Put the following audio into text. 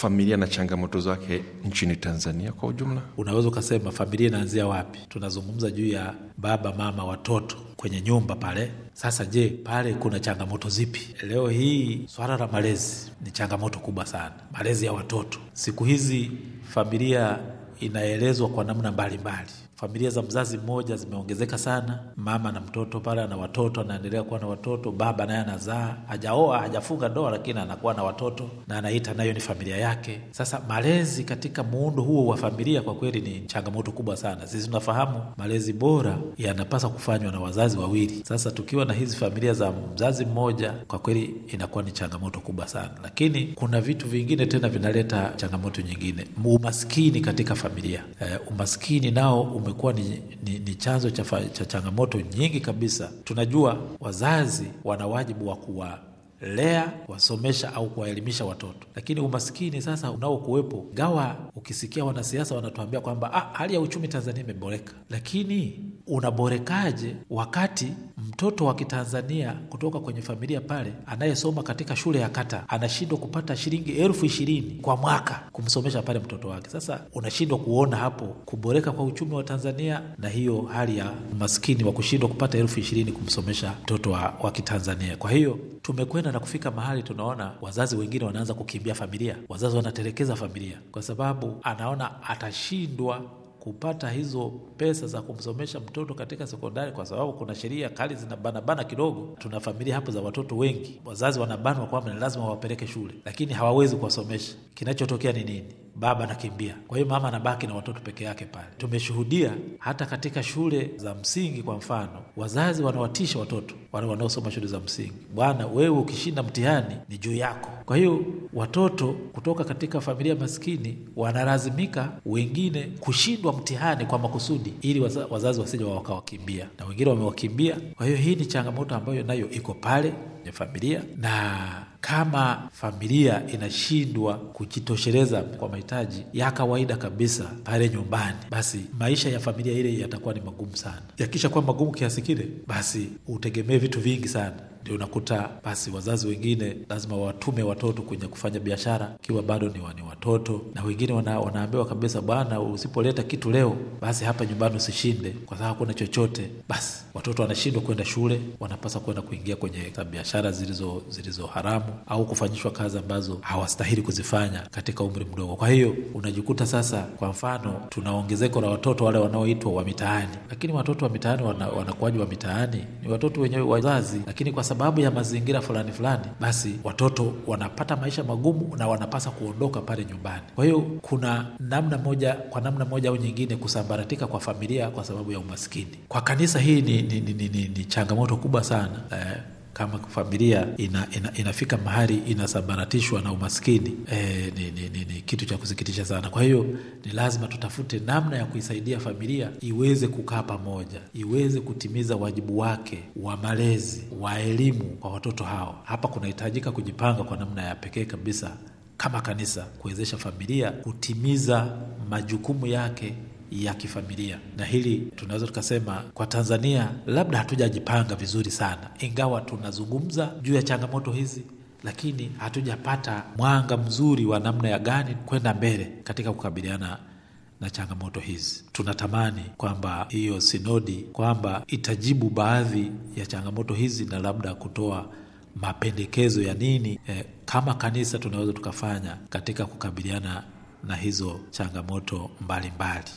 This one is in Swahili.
familia na changamoto zake nchini Tanzania kwa ujumla? Unaweza ukasema familia inaanzia wapi? Tunazungumza juu ya baba, mama, watoto kwenye nyumba pale. Sasa je, pale kuna changamoto zipi? Leo hii swala la malezi ni changamoto kubwa sana, malezi ya watoto. Siku hizi familia inaelezwa kwa namna mbalimbali. Familia za mzazi mmoja zimeongezeka sana, mama na mtoto pale ana watoto, anaendelea kuwa na watoto, baba naye anazaa, hajaoa hajafunga ndoa, lakini anakuwa na watoto na anaita nayo ni familia yake. Sasa malezi katika muundo huo wa familia kwa kweli ni changamoto kubwa sana. Sisi tunafahamu malezi bora yanapaswa kufanywa na wazazi wawili. Sasa tukiwa na hizi familia za mzazi mmoja, kwa kweli inakuwa ni changamoto kubwa sana, lakini kuna vitu vingine tena vinaleta changamoto nyingine, umaskini katika familia. Eh, umaskini nao umekuwa ni, ni, ni chanzo cha, fa- cha changamoto nyingi kabisa. Tunajua wazazi wana wajibu wa kuwa lea kuwasomesha au kuwaelimisha watoto, lakini umaskini sasa unaokuwepo, gawa ukisikia wanasiasa wanatuambia kwamba ah, hali ya uchumi Tanzania imeboreka, lakini unaborekaje wakati mtoto wa Kitanzania kutoka kwenye familia pale anayesoma katika shule ya kata anashindwa kupata shilingi elfu ishirini kwa mwaka kumsomesha pale mtoto wake. Sasa unashindwa kuona hapo kuboreka kwa uchumi wa Tanzania na hiyo hali ya umaskini wa kushindwa kupata elfu ishirini kumsomesha mtoto wa, wa Kitanzania. Kwa hiyo tumekwenda na kufika mahali tunaona wazazi wengine wanaanza kukimbia familia, wazazi wanatelekeza familia kwa sababu anaona atashindwa kupata hizo pesa za kumsomesha mtoto katika sekondari, kwa sababu kuna sheria kali zinabanabana kidogo. Tuna familia hapo za watoto wengi, wazazi wanabanwa kwamba ni lazima wawapeleke shule, lakini hawawezi kuwasomesha. Kinachotokea ni nini? Baba anakimbia, kwa hiyo mama anabaki na watoto peke yake pale. Tumeshuhudia hata katika shule za msingi, kwa mfano, wazazi wanawatisha watoto wale wanaosoma shule za msingi, bwana, wewe ukishinda mtihani ni juu yako. Kwa hiyo watoto kutoka katika familia maskini wanalazimika wengine kushindwa mtihani kwa makusudi, ili waza, wazazi wasije wakawakimbia, na wengine wamewakimbia. Kwa hiyo hii ni changamoto ambayo nayo iko pale kwenye familia na kama familia inashindwa kujitosheleza kwa mahitaji ya kawaida kabisa pale nyumbani, basi maisha ya familia ile yatakuwa ni magumu sana. Yakisha kuwa magumu kiasi kile, basi utegemee vitu vingi sana ndio unakuta basi wazazi wengine lazima watume watoto kwenye kufanya biashara ikiwa bado ni, wa, ni watoto, na wengine wana, wanaambiwa kabisa, bwana, usipoleta kitu leo basi hapa nyumbani usishinde, kwa sababu hakuna chochote. Basi watoto wanashindwa kwenda shule, wanapasa kwenda kuingia kwenye biashara zilizo zilizo haramu au kufanyishwa kazi ambazo hawastahili kuzifanya katika umri mdogo. Kwa hiyo unajikuta sasa, kwa mfano, tuna ongezeko la watoto wale wanaoitwa wa mitaani, lakini watoto wa mitaani wana, wanakuwaji wa mitaani ni watoto wenyewe wazazi, lakini kwa sababu ya mazingira fulani fulani, basi watoto wanapata maisha magumu na wanapasa kuondoka pale nyumbani. Kwa hiyo kuna namna moja, kwa namna moja au nyingine, kusambaratika kwa familia kwa sababu ya umaskini. Kwa kanisa hii ni, ni, ni, ni, ni, ni changamoto kubwa sana eh, kama familia ina, ina, inafika mahali inasambaratishwa na umaskini e, ni, ni, ni, ni kitu cha kusikitisha sana. Kwa hiyo ni lazima tutafute namna ya kuisaidia familia iweze kukaa pamoja, iweze kutimiza wajibu wake wa malezi, wa elimu kwa watoto hao. Hapa kunahitajika kujipanga kwa namna ya pekee kabisa kama kanisa kuwezesha familia kutimiza majukumu yake ya kifamilia na hili tunaweza tukasema kwa Tanzania labda hatujajipanga vizuri sana, ingawa tunazungumza juu ya changamoto hizi, lakini hatujapata mwanga mzuri wa namna ya gani kwenda mbele katika kukabiliana na changamoto hizi. Tunatamani kwamba hiyo sinodi kwamba itajibu baadhi ya changamoto hizi na labda kutoa mapendekezo ya nini eh, kama kanisa tunaweza tukafanya katika kukabiliana na hizo changamoto mbalimbali mbali.